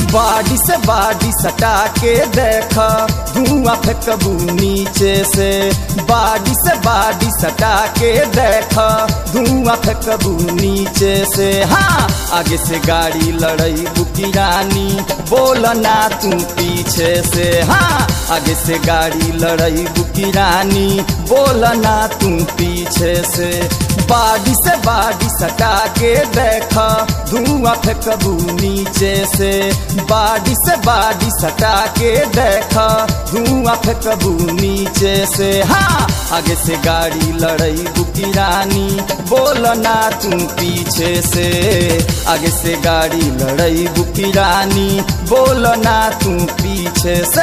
बाडी से बाडी सटा के देख धुआं फेंकबू नीचे से बाडी से बाडी सटा के देख धुआं फेंकबू नीचे से हाँ आगे से गाड़ी लड़ई बुकी रानी बोल ना तू पीछे से हाँ आगे से गाड़ी लड़ई बुकी रानी बोल ना तू पीछे से बाडी से बाडी सटा के देख धुआं फेंकबू नीचे से बाडी से बाडी सटा के देख धुआं फेंकबू नीचे से हाँ आगे से गाड़ी लड़ई बुकी रानी बोल ना तू पीछे से आगे से गाड़ी लड़ई बुकी रानी बोल ना तू पीछे से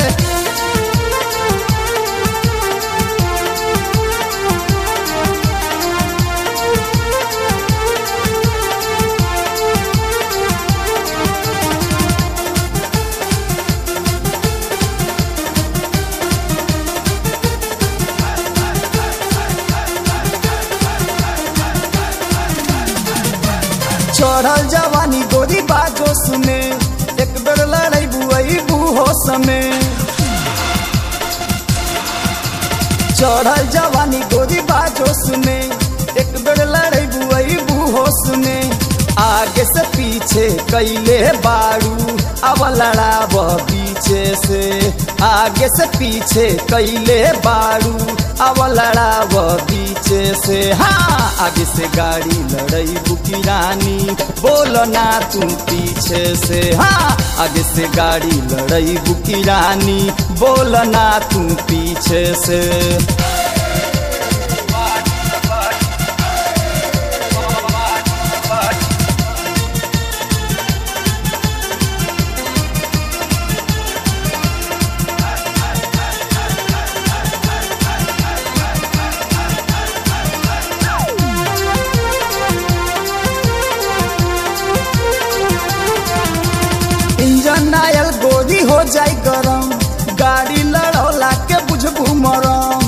चढ़ल जवानी गोरी बाजो सुने एक बेर लड़ाई बुआई बूहो समे चढ़ल जवानी गोरी बाजो सुने एक बेर लड़ाई बुआई बूहो सुने आगे से पीछे कैले बारू अब लड़ाब पीछे से आगे से पीछे कैले बारू अब लड़ाब पीछे से हाँ आगे से गाड़ी लड़ई बुकी रानी बोल ना तू पीछे से हाँ आगे से गाड़ी लड़ई बुकी रानी बोल ना तू पीछे से इंजन आयल गोरी हो जाई गरम गाड़ी लड़ौला के बुझबू मरम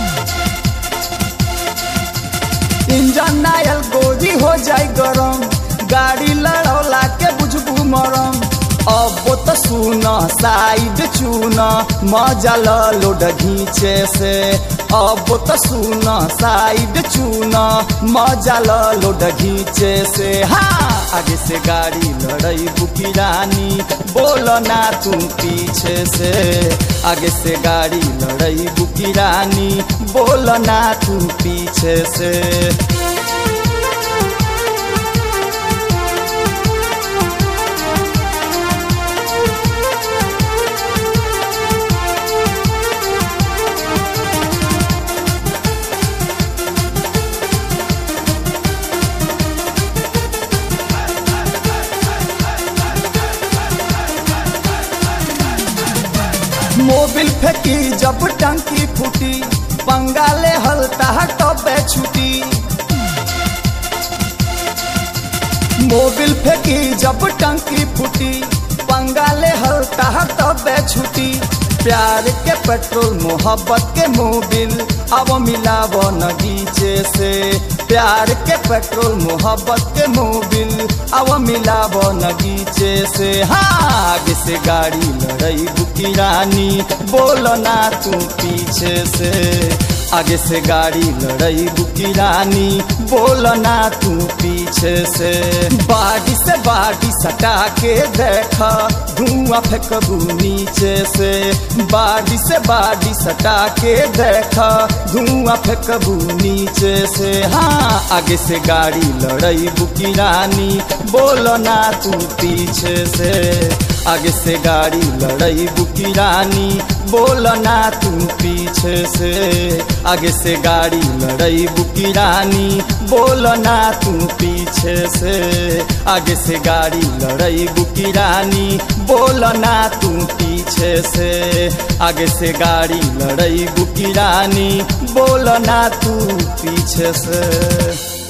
इंजन आयल गोरी हो जाई गरम गाड़ी लड़ौला के बुझबू मरम अब तो सुन साइड चून मजा लोड घींचे से अब तो सुन साइड चून मजा लोड घींचे से हाँ आगे से गाड़ी लड़ई बुकी रानी बोल ना तू पीछे से आगे से गाड़ी लड़ई बुकी रानी बोल ना तू पीछे से मोबिल फेंकी जब टंकी फूटी बंगाले हलता टबे छुटी मोबिल फेंकी जब टंकी फूटी बंगाले हलता टबे छुटी प्यार के पेट्रोल मोहब्बत के मोबिल अब मिलाव नगीचे से प्यार के पेट्रोल मोहब्बत के मोबिल अब मिलाव नगीचे से हाँ आगे से गाड़ी लड़ई बुकी रानी बोल ना तू पीछे से आगे से गाड़ी लड़ई बुकी रानी बोल ना तू पीछे से बाडी से बाडी सटा के देख धुआं फेंकबू नीचे से बाडी से बाडी सटा के देख धुआं फेंकबू नीचे से हाँ आगे से गाड़ी लड़ई बुकी रानी बोल ना तू पीछे से आगे से गाड़ी लड़ई बुकी रानी बोल ना तू पीछे से आगे से गाड़ी लड़ई बुकी रानी बोल ना तू पीछे से आगे से गाड़ी लड़ई बुकी रानी बोल ना तू पीछे से आगे से गाड़ी लड़ई बुकी रानी बोल ना तू पीछे से